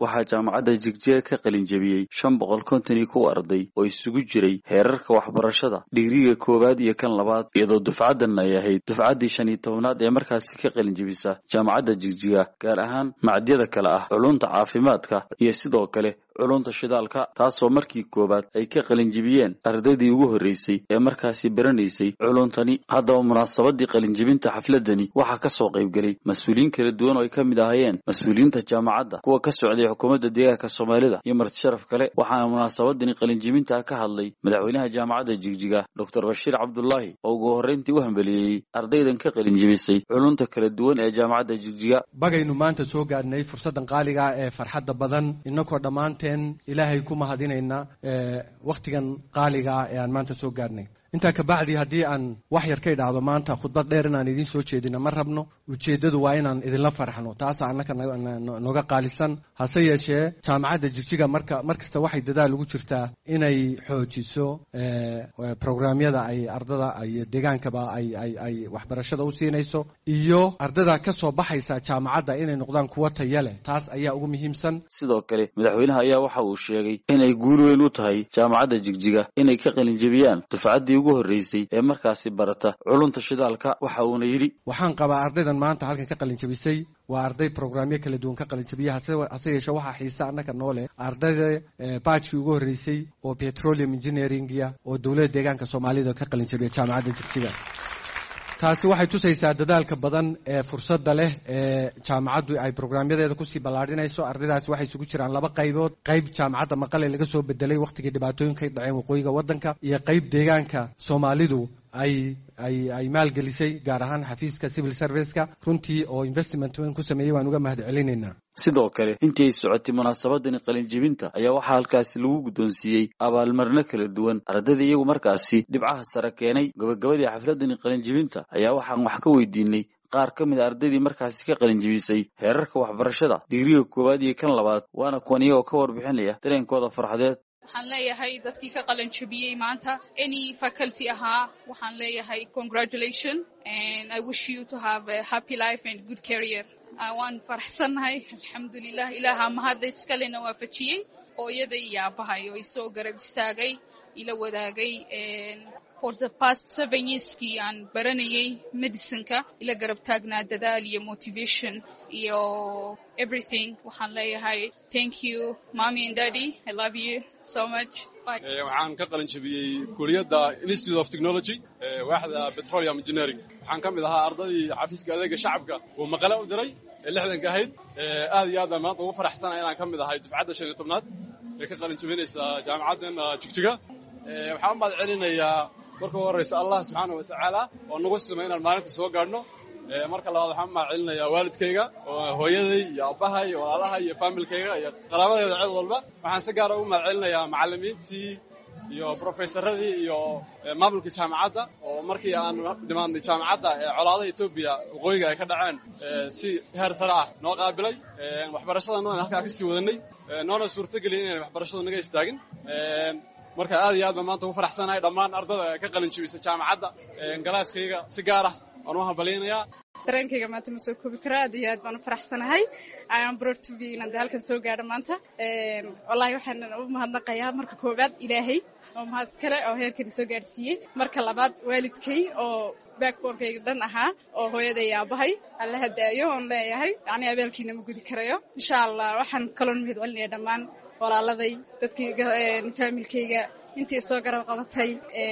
waxaa jaamacadda jigjiga ka qalin jebiyey shan boqol konton iyo kow arday oo isugu jiray heerarka waxbarashada dhigriga koowaad iyo kan labaad iyadoo dufcaddan ay ahayd dufcaddii shan iyo tobnaad ee markaasi ka qalin jebisa jaamacadda jigjiga gaar ahaan macdyada kale ah culunta caafimaadka iyo sidoo kale culunta shidaalka taasoo markii koowaad ay ka qalinjibiyeen ardaydii ugu horreysay ee markaasi baranaysay culuntani haddaba munaasabadii qalinjibinta xafladani waxaa ka soo qaybgelay mas-uuliyiin kala duwan oo ay ka mid ahaayeen mas-uuliyiinta jaamacadda kuwa ka socday xukuumadda deegaanka soomaalida iyo martisharaf kale waxaana munaasabadani qalinjibinta ka hadlay madaxweynaha jaamacadda jigjiga doctor bashiir cabdulaahi oo ugu horreyntii u hambeliyeeyey ardaydan ka qalinjibisay culunta kala duwan ee jaamacadda jigjiga bagaynu maanta soo gaadhnay fursaddan qaaliga ee farxadda badan inakoo dhammaan ilaahay ku mahadinayna wakhtigan qaaliga ah ee aan maanta soo gaadhnay intaa kabacdi haddii aan wax yar ka idhaahdo maanta khudbad dheer inaan idiin soo jeedina ma rabno ujeeddadu waa inaan idinla farxno taasa annaka noga qaalisan hase yeeshee jaamacadda jigjiga marka mar kasta waxay dadaal ugu jirtaa inay xoojiso programyada ay ardada iyo deegaankaba ay waxbarashada u siinayso iyo ardada ka soo baxaysa jaamacadda inay noqdaan kuwo taya leh taas ayaa ugu muhiimsan sidoo kale madaxweynaha ayaa waxa uu sheegay inay guul weyn u tahay jaamacadda jigjiga inay ka qalinjebiyaan dufcaddii ugu horreysay ee markaasi barata culunta shidaalka waxa uuna yidhi waxaan qabaa ardaydan maanta halkan ka qalinjebisay waa arday programyo kala duwan ka qalinjabiya hase yeeshe waxaa xiise annaka noo leh ardayda baajkii ugu horreysay oo petroleum engineeringia oo dowladda deegaanka soomaalida ka qalinjabiya jaamacadda jigjiga taasi waxay tusaysaa dadaalka badan ee fursadda leh ee jaamacaddu ay programyadeeda kusii ballaadhinayso ardaydaasi waxay isugu jiraan laba qaybood qayb jaamacadda maqale laga soo bedelay wakhtigii dhibaatooyinka dhaceen waqooyiga waddanka iyo qayb deegaanka soomaalidu ay ay ay maalgelisay gaar ahaan xafiiska civil serviceka runtii oo investment weyn ku sameeyey waan uga mahad celinaynaa sidoo kale intii ay socotay munaasabadani qalinjibinta ayaa waxaa halkaasi lagu guddoonsiiyey abaalmarino kala duwan ardayda iyagu markaasi dhibcaha sare keenay gabagabadii xafladani qalinjibinta ayaa waxaan wax ka weydiinay qaar ka mid a ardaydii markaasi ka qalinjibisay heerarka waxbarashada digriga koowaad iyo kan labaad waana kuwan iyagoo ka warbixinaya dareenkooda farxadeed waxaan leeyahay dadkii ka qalin jabiyey maanta any faculty ahaa waxaan leeyahay congratulation and i wish you to have a happy life and good career waan faraxsannahay alxamdulilah ilaaha mahadda iskalena waafajiyey hooyada iyo aabahay oo isoo garab istaagay ila wadaagay for the past seven yearskii aan baranayay medicineka ila garab taagnaa dadaal iyo motivation iyo everything waxaan leeyahay thank you mommy and daddy i love you so much waxaan ka qalin jabiyey kuliyadda institute of technology waaxda petroleum engineering waxaan ka mid ahaa ardaydii xafiiska adeega shacabka uu maqale u diray ee lixdanka ahayd aad iyo aad baan maanta ugu faraxsanahay inaan ka mid ahay dufcadda shan iyo tobnaad ee ka qalin jabinaysa jaamacaddan jigjiga waxaan u mahad celinayaa marka u horreysa allah subxaana wa tacaala oo nagu simay inaan maalinta soo gaadhno marka labaad waxaan u mahad celinayaa waalidkayga hooyaday iyo aabbahay iyo walaalaha iyo faamilkayga iyo qaraabadeeda cid walba waxaan si gaara ugu mahad celinayaa macallimiintii iyo brofesaradii iyo maamulka jaamacadda oo markii aan dhimaadnay jaamacadda ee colaadaha etoobiya waqooyiga ay ka dhaceen si heer sare ah noo qaabilay waxbarashadanadan halkaa ka sii wadanay noona suurtogeliya inayn waxbarashadu naga istaagin marka aad iyo aad baan maanta ugu faraxsanahay dhammaan ardada ka qalin jibisa jaamacadda galaaskayga si gaar ah waan u hambalyaynayaa dareenkayga maanta ma soo koobi karo aad iyo aad baan u faraxsanahay iam broad to be inaan de halkan soo gaadho maanta wallahi waxaan u mahadnaqayaa marka koowaad ilaahay oo mahad kale oo heerkani soo gaadhsiiyey marka labaad waalidkay oo backboonkayga dhan ahaa oo hooyaday aabahay alla hadaayo oon leeyahay yacni abaalkiina ma gudi karayo insha allah waxaan kaloon mahad celinaya dhammaan walaaladay dadkii faamilkayga intii soo garab qabatay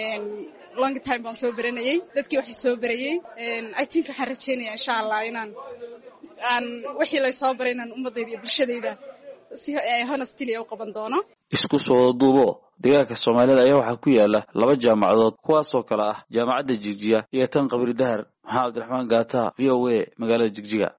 long time baan soo baranayey dadkii waxay soo barayey i think waxaan rajeynaya insha allah inaan aan wixii lay soo baray inaan ummadayda iyo bulshadayda si honestly u qaban doono isku soo wada duubo deegaanka soomaalida ayaa waxaa ku yaala laba jaamacadood kuwaasoo kale ah jaamacadda jigjiga iyo tan qabri dahar maxamed abdiraxmaan gaata v o a magaalada jigjiga